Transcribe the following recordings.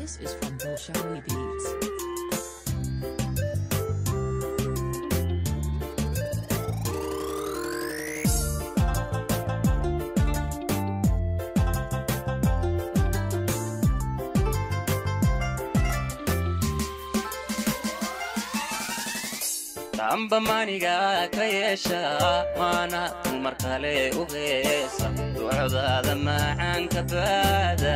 This is from Bolshawi Beats. damba maniga ka yeesha waana dumar kale u heesa ducdaada macaanka baada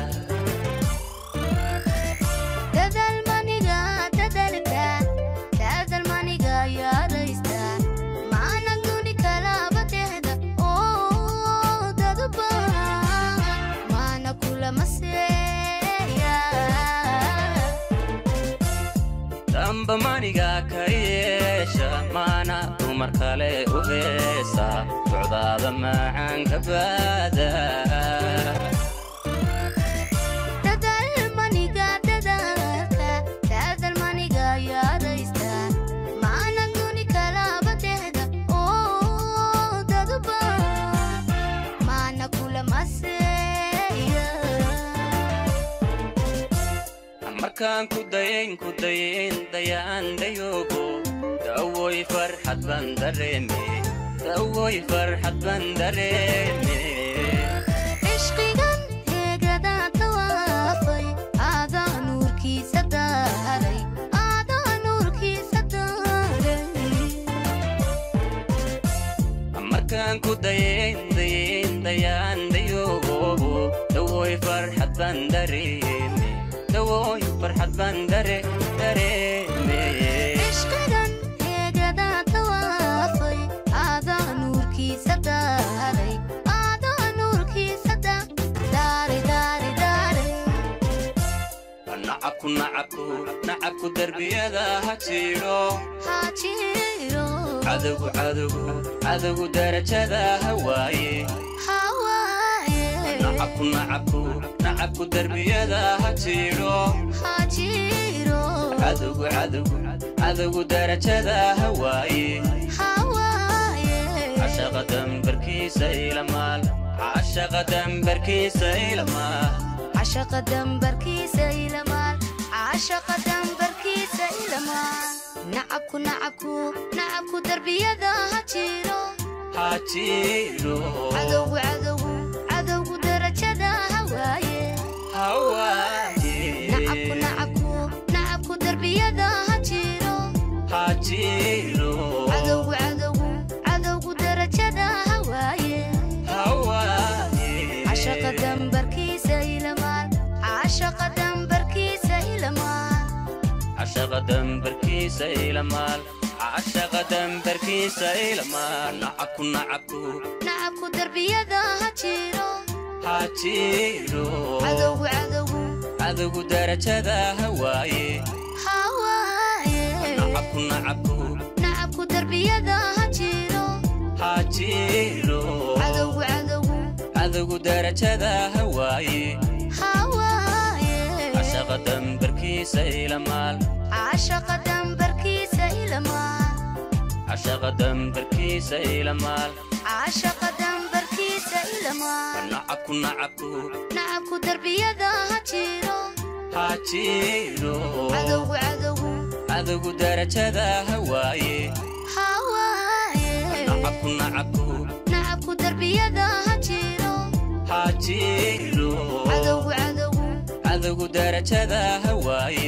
dadalmaniga dadalka dadalmaniga yaadaysta maana duni kalaba tehda oo daduba maana kulama seeya damba maniga ka yeesha maana dumar kale u heesa ducdaada macaanka baada dadalmaniga dadalka dadalmaniga yaadaysta maana duni kalaba tehda oo daduba maana kulama seeya markaan ku dayayn ku dayayn dayaan dayoogo dawoy farxad baan dareeme dawoy farxad baan dareeme cishqigan heegada tawaafay aadaa nuurkiisa daaray aadaa nuurkiisa daaray markaan ku dayayn dayayn dayaan dayoogo dawoy farxad baan dareeme dawoy farxad baan dare dareeme cishqigan heegada tawaafay aadaa nuurkiisa daaray aadaa nuurkiisa da- daaray daaray daaray nacabku nacabku nacabku derbiyada ha jiro haajiro cadowgu cadowgu cadowgu darajada hawaaye hawaaye nacabku nacabku nacabku derbiyada ha jiro haajiro cadowgu cadowgu cadowgu darajada hawaaye hawaaye cashaqa dambarkiisa ilamaal cashaqa dambarkiisa ilamaal cashaqa dambarkiisa ilamaal cashaqa dambarkiisa ilamaal nacabku nacabku nacabku darbiyada ha jiro ha jiro cadowgu cadowgu cadowgu darajada hawaaye hawaaye nacabku nacabku nacabku darbiyada ha jiro ha jiro cadowgu cadowgu cadowgu darajada hawaaye hawaaye cashaqa dambarkiisa ilamaal cashaqa dambarkiisa ilamaal cashaqa dambarkiisa ilamaal cashaqa dambarkiisa ilamaal nacabku nacabku nacabku darbiyada ha jiro ha jiro cadowgu cadowgu cadowgu darajada hawaaye hawaaye nacabku nacabku nacabku darbiyada ha jiro ha jiro cadowgu cadowgu cadowgu darajada hawaaye hawaaye cashaqa dambarkiisa ilamaal cashaqa dambarkiisa ilamaal cashaqa dambarkiisa ilamaal cashaqa dambarkiisa ilamaal nacabku nacabku nacabku darbiyada ha jiro ha jiro cadowgu cadowgu cadowgu darajada hawaaye hawaaye nacabku nacabku nacabku darbiyada ha jiro ha jiro cadowgu cadowgu cadowgu darajada hawaaye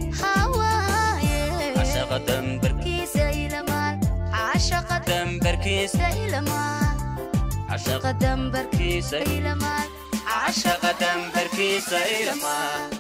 hawaaye cashaqa dambar kiisa ilamaal cashaqa dambarkiisa ilamaal cashaqa cashaqa dambarkiisa kiisa ilamaal cashaqa dambarkiisa ilamaal